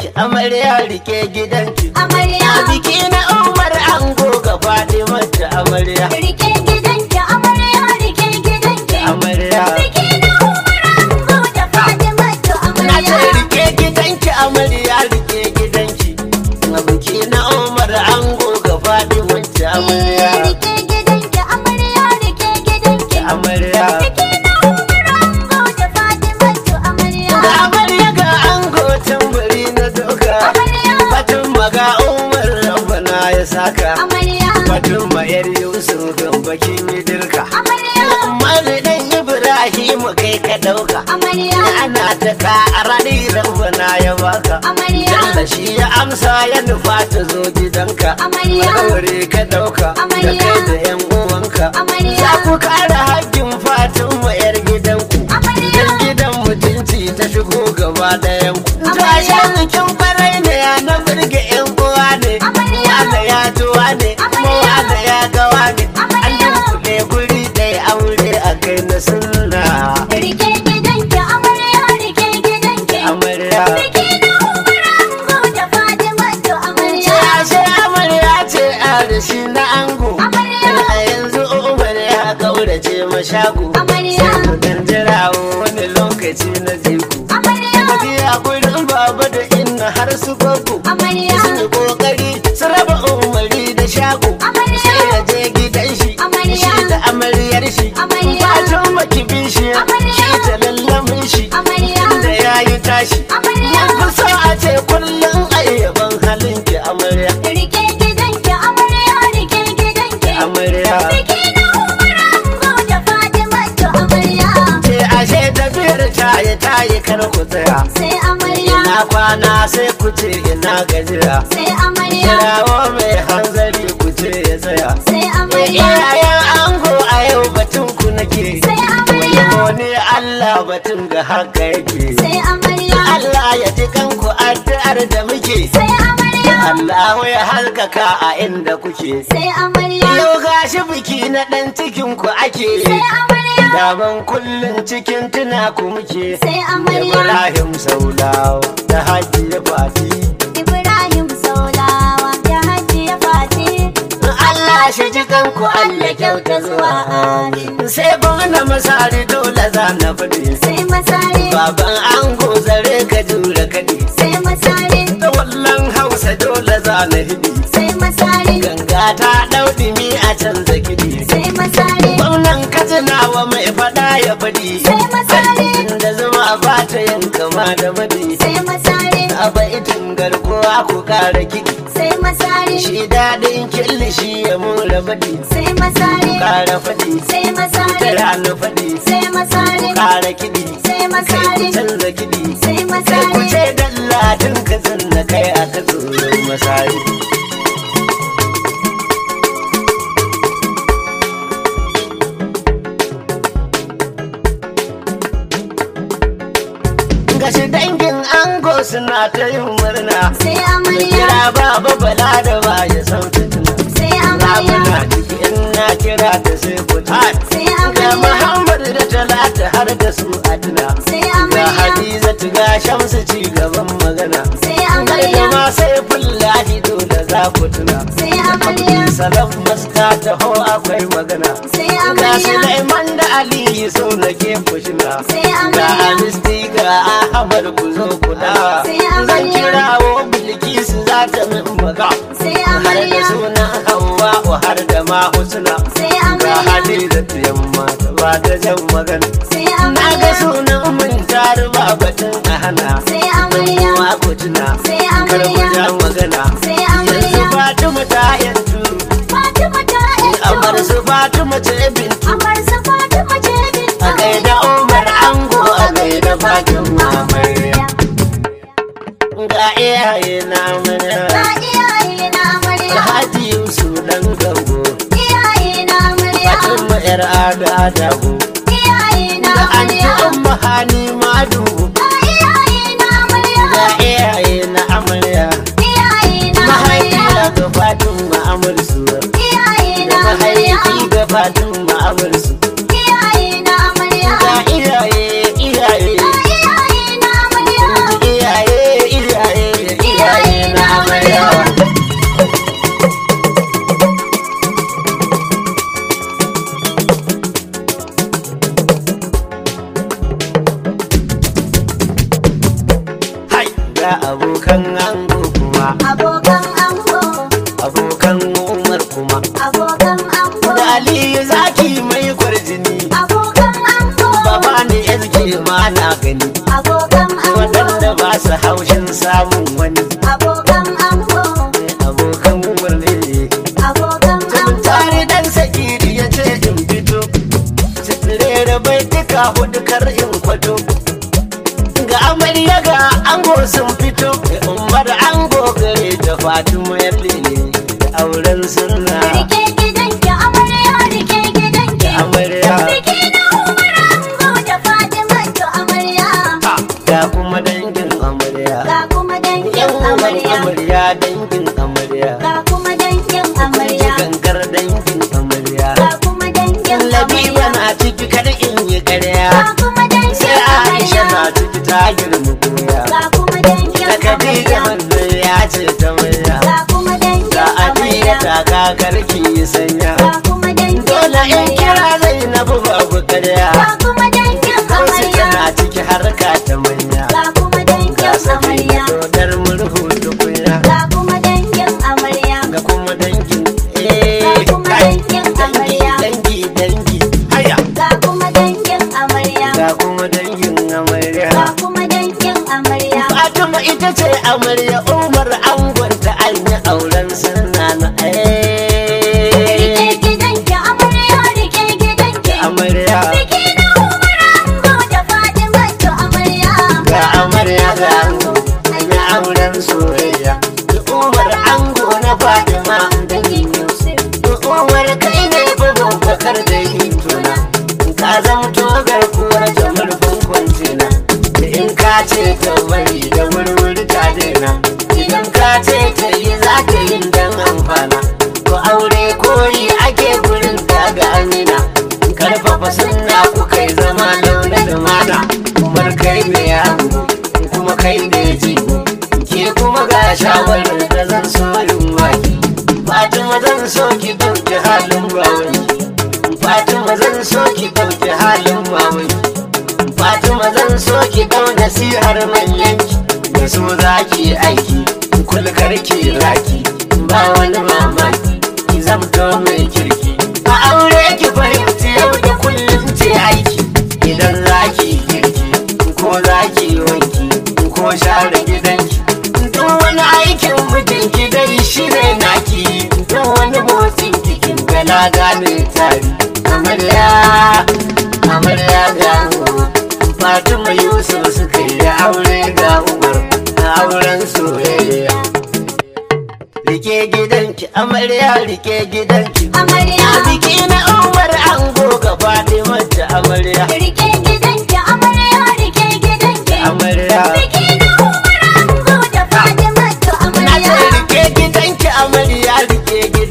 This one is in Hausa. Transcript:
gidanki amarya rike gidanki Amarya. a biki na umar ango ga mata amarya Rike gidanki amarya rike gidanki. amarya Biki na Umar Ango da Fatimatu na ce amarya. rike gidanki amarya rike gidanki a biki na umar ango ga mata amarya Rike gidanki amarya rike gidanki. amarya Biki na Umar Ango da Fatimatu amarya. ga amarya ga ango tambari na doka Amarya. batun maga umar rabbana ya saka Amarya. batun mayar yusuf gambakin yi dirka Amarya. Umaru dan Ibrahimu kai ka dauka Amarya. ana ta ƙarari rabbana ya baka Amarya. Jalla shi ya amsa ya nufa ta zo gidanka Amarya. Aure ka dauka da Amarya. kai da yan uwanka Amarya. Za ku kare hakkin Fatima yar gidanku Amarya. Dan gidan mutunci ta shigo gaba ɗayan ku Amarya. Tashe bikin farai ne ya na burge yan uwa ne Amarya. Wane ya tuwa ne kuma Amarya. wane ya gawa ne An Amarya. dunkule guri ɗaya aure a kai na sunna Rike gidanki amarya rike gidanki. Amarya Biki na Umar Ango da Fatimatu amarya. Ce ashe amarya ce a da shi na ango Amarya. A yanzu umar ya kaurace mashago Amarya. Sai ku dan jira wani lokaci na jiku Amarya. Tafiya gurin baba da inna har su gogo Amarya. Sun yi kokari su raba umari da shago Amarya. Sai ya je gidan shi Amarya. Shi da amaryar shi Amarya. Bacin makibin shi Amarya. Shi ta lallamin shi Amarya. Da ya yi tashi Amarya. Mun fi so a ce kullum ayyaban halin ki amarya Rike gidanki amarya rike gidanki. Amarya Biki na Umar Ango da Fatimatu amarya. ce ashe tafiyar taye taye kar ku tsaya Sai amarya. ina kwana sai ku ce ina gajiya Sai amarya. kirawo mai hanzari ku ce ya tsaya Sai amarya. iyayen ango a yau batun ku nake Sai amarya. wani Allah batun ga haka yake Sai amarya. Allah ya ji kanku addu'ar da muke Sai amarya. Allah ya halkaka a inda kuke Sai amarya. yau gashi biki na dan cikin ku ake Sai amarya. Daban kullum cikin tuna ku muke Sai amarya. Ibrahim Saulawa da Hajji ya Fati Ibrahim Saulawa da Hajiya Fati. Allah shi ji kanku Allah kyauta zuwa amin Sai gwamna masari dole za na faɗi Sai masare. Baban ango zare ka jura kaɗi Sai masare. Da wallan hausa dole za na hidi Sai masare. Ganga ta ɗau ɗimi a canza kiɗi Sai masare. Gwamnan katsinawa mai faɗa ya faɗi Sai masare. Da zuma ba ta yin kama da maɗi Sai masare. a baitin garkuwa ku kara kiɗi Sai masare. shi daɗin killishi ya mura faɗi Sai masare. kara faɗi Sai masare. tara na faɗi Sai masare. kara kiɗi Sai kai ku masare. canza kiɗi Sai kai ku masare. ce dalladin ka zanna kai a ka tsoron masari gashi dangin ango suna ta yin murna Sai Mu amarya. kira baba bala da ba ya san fitina Sai Ramuna amarya. ciki in na kira ta sai ku ta Sai Ga amarya. Muhammad da Talata har da su Adna Sai Ga amarya. Hadizatu ga Shamsu ci gaban magana Sai Ga amarya. ma sai fullahi dole za ku tuna Sai amarya. Salam masta taho akwai magana Sai Ga amarya. Sulaiman da Aliyu so na ke kushina Sai Ga amarya. Amisti ga Ahmad ku zo ku da Sai Zan amarya. kirawo Bilkisu za ta min maga Sai har da amarya. sunan Hauwa har da ma Husna Sai ga amarya. Hadizatu yamma ta ba ta jan magana Sai na ga amarya. sunan mun taru ba batun a hana Sai amarya. wa ku tuna Sai kar ku amarya. ja magana Sai yanzu amarya. Fatima ta yanzu Fatima ta amar yanzu. su Fatima ce bintu Amar su Fatima ce bintu. a gaida Umar Ango a gaida Fatima amarya ga iyaye na mana Ga iyaye na amarya. Alhaji Yusuf dan gambo Iyaye na amarya. Fatima yar ada dago Iyaye na da anti amarya. umma hani madu Ga iyaye na amarya. ga iyaye na amarya Iyaye na mahaifiya amarya. ga Fatima amursu Iyaye da na amarya. mahaifi ga Fatima amursu Iyaye na amarya. ga iyaye iyaye Ga iyaye na amarya. iyaye iyaye wata hudu kar in kwato ga amarya ga ango sun fito da umar ango gare da fatima ya lele da auren sunna Rike gidanki amarya rike gidanki. amarya Biki na Umar Ango da Fatima to amarya. ga kuma dangin amarya Ga kuma dangin yan uwan amarya. amarya dangin amarya Ga kuma dangin amarya. gangar dangin amarya Ga kuma dangin labiba amarya. na ciki kar in yi karya Ga kuma dangin sai aisha amarya. na ciki ta girma goya Ga kuma dangin da Khadija amarya. manzon ya ce ta murya Ga kuma dangin da Adiya amarya. ta kakar ki sanya Ga kuma dangin dole in amarya. kira Zainabu babu karya Ga kuma dangin Kausi amarya. tana ciki harka ta manya Ga kuma dangin ga sabi amarya. dodar murhu tukunya Ga kuma dangin amarya. ga kuma dangin eh Ga kuma kai, dangin dangi amarya. dangi dangi haya Ga kuma dangin amarya. ga kuma dangin amarya Ga kuma dangin amarya. Fatima ita ce amarya Umar angonta an yi auren sunna na Rike eh gidanki amarya rike gidanki. amarya Biki na Umar Ango da Fatima to amarya. ga amarya ga ango an yi auren soyayya da Umar ango na Fatima Dangin Yusuf. Umar kai ne bugun bakar da yin tuna ka zamto garkuwar ta murfin kwantina da in ka ce ta bari da wurwuri ta daina idan ka ce ta yi za ta yi dan amfana ko aure koyi ake gurin ta ga amina karfafa sunna ku kai zama launa da mana umar kai ne yango kuma kai ne jigo ke kuma ga shawarar da zan so yin waki Fatima zan so ki ɗauki halin bawanki Fatima zan so ki ɗauki halin mamanki Fatima zan so ki ɗau nasihar manyanki da so za ki yi aiki kulkar ki raki ba wani mamaki ki zamto mai kirki a aure ki fahimci yau da kullum ce aiki idan za ki yi girki ko za ki yi wanki ko share gidanki duk wani aikin mutum ki dai shi ne naki duk wani motsin kikin gana gane tari amarya amarya ga Fatima Yusuf suka yi aure ga Umar a auren soyayya Rike gidanki amarya rike gidanki Amarya. A biki na Umar ango ga Fatima da amarya Rike gidanki amarya rike gidanki. amarya Biki na Umar Ango da Fatima to Na ce amarya. rike gidanki amarya rike